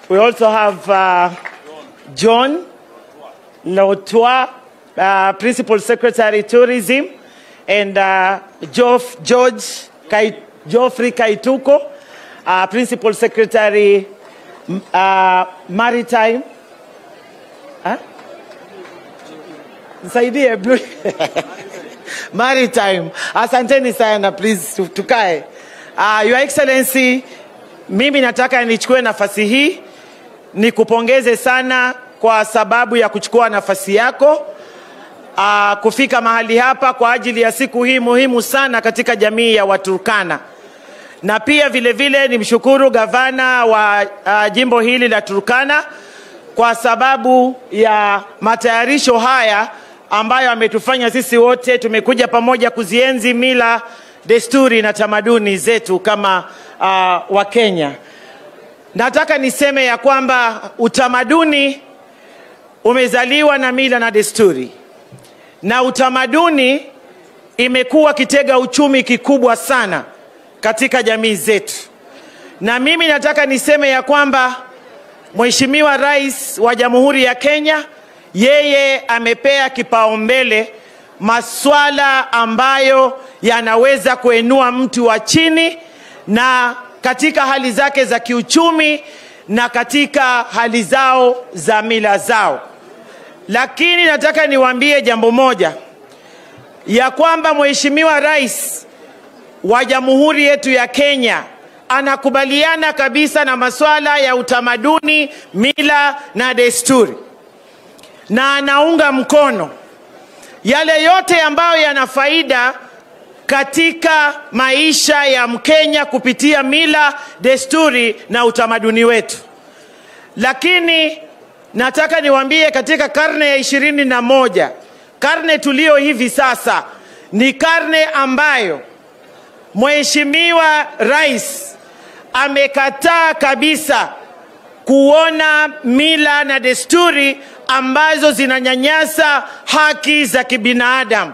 We also have uh, John Lotwa, uh, Principal Secretary Tourism, and uh, Geoff, George Kai, Geoffrey Kaituko, uh, Principal Secretary m- uh, Maritime. Huh? Nisaidie Blue. Maritime. Asanteni sana please tu- tukae. Uh, Your Excellency, mimi nataka nichukue nafasi hii nikupongeze sana kwa sababu ya kuchukua nafasi yako uh, kufika mahali hapa kwa ajili ya siku hii muhimu sana katika jamii ya Waturkana na pia vile vile nimshukuru gavana wa uh, jimbo hili la Turkana kwa sababu ya matayarisho haya ambayo ametufanya sisi wote tumekuja pamoja kuzienzi mila, desturi na tamaduni zetu kama uh, Wakenya. Nataka niseme ya kwamba utamaduni umezaliwa na mila na desturi, na utamaduni imekuwa kitega uchumi kikubwa sana katika jamii zetu, na mimi nataka niseme ya kwamba Mheshimiwa Rais wa Jamhuri ya Kenya yeye amepea kipaumbele maswala ambayo yanaweza kuinua mtu wa chini na katika hali zake za kiuchumi na katika hali zao za mila zao. Lakini nataka niwaambie jambo moja ya kwamba Mheshimiwa Rais wa Jamhuri yetu ya Kenya anakubaliana kabisa na masuala ya utamaduni, mila na desturi, na anaunga mkono yale yote ambayo yana faida katika maisha ya Mkenya kupitia mila, desturi na utamaduni wetu. Lakini nataka niwaambie katika karne ya ishirini na moja, karne tulio hivi sasa, ni karne ambayo Mheshimiwa Rais amekataa kabisa kuona mila na desturi ambazo zinanyanyasa haki za kibinadamu.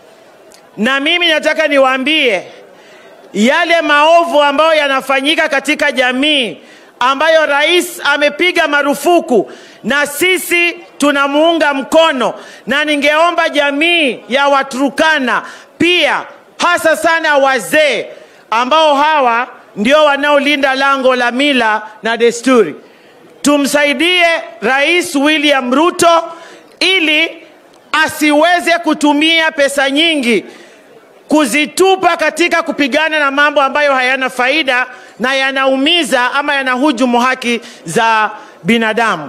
Na mimi nataka niwaambie yale maovu ambayo yanafanyika katika jamii ambayo rais amepiga marufuku na sisi tunamuunga mkono, na ningeomba jamii ya Waturkana pia hasa sana wazee ambao hawa ndio wanaolinda lango la mila na desturi. Tumsaidie Rais William Ruto ili asiweze kutumia pesa nyingi kuzitupa katika kupigana na mambo ambayo hayana faida na yanaumiza ama yanahujumu haki za binadamu.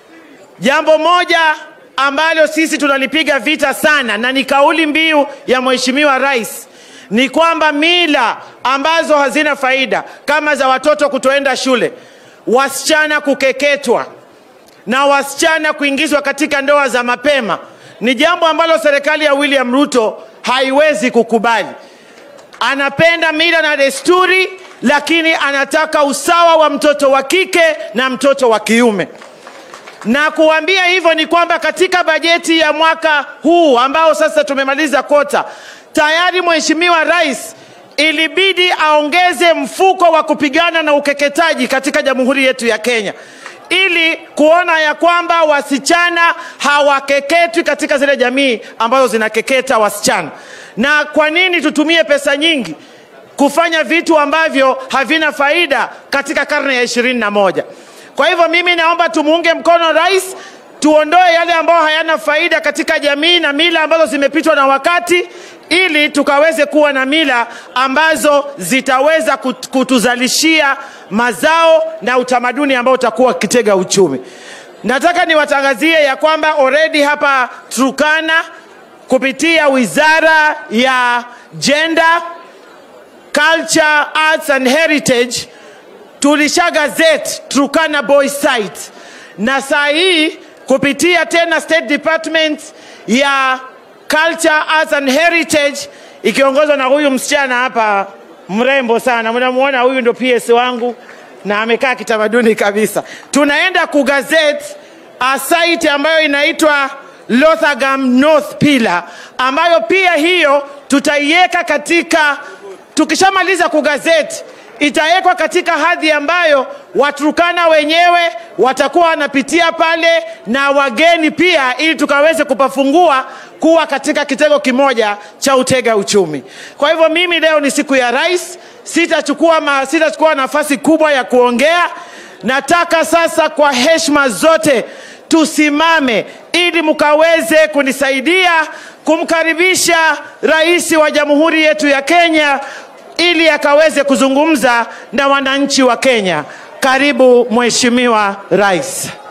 Jambo moja ambalo sisi tunalipiga vita sana na ni kauli mbiu ya Mheshimiwa Rais ni kwamba mila ambazo hazina faida kama za watoto kutoenda shule, wasichana kukeketwa na wasichana kuingizwa katika ndoa za mapema ni jambo ambalo serikali ya William Ruto haiwezi kukubali. Anapenda mila na desturi, lakini anataka usawa wa mtoto wa kike na mtoto wa kiume na kuambia hivyo ni kwamba katika bajeti ya mwaka huu ambao sasa tumemaliza kota, tayari Mheshimiwa Rais ilibidi aongeze mfuko wa kupigana na ukeketaji katika jamhuri yetu ya Kenya ili kuona ya kwamba wasichana hawakeketwi katika zile jamii ambazo zinakeketa wasichana. Na kwa nini tutumie pesa nyingi kufanya vitu ambavyo havina faida katika karne ya ishirini na moja? Kwa hivyo mimi naomba tumuunge mkono rais, tuondoe yale ambayo hayana faida katika jamii na mila ambazo zimepitwa na wakati, ili tukaweze kuwa na mila ambazo zitaweza kut- kutuzalishia mazao na utamaduni ambao utakuwa kitega uchumi. Nataka niwatangazie ya kwamba already hapa Turkana kupitia wizara ya gender, culture, arts and heritage tulisha gazette Turkana Boy site na saa hii kupitia tena State Department ya Culture, Arts and Heritage ikiongozwa na huyu msichana hapa mrembo sana, mnamuona huyu ndo PS wangu na amekaa kitamaduni kabisa. Tunaenda kugazette a site ambayo inaitwa Lothagam North Pillar, ambayo pia hiyo tutaiweka katika, tukishamaliza kugazeti itawekwa katika hadhi ambayo Waturkana wenyewe watakuwa wanapitia pale na wageni pia, ili tukaweze kupafungua kuwa katika kitengo kimoja cha utega uchumi. Kwa hivyo mimi leo ni siku ya rais, sitachukua ma, sitachukua nafasi kubwa ya kuongea. Nataka sasa kwa heshima zote tusimame ili mkaweze kunisaidia kumkaribisha rais wa jamhuri yetu ya Kenya ili akaweze kuzungumza na wananchi wa Kenya. Karibu Mheshimiwa Rais.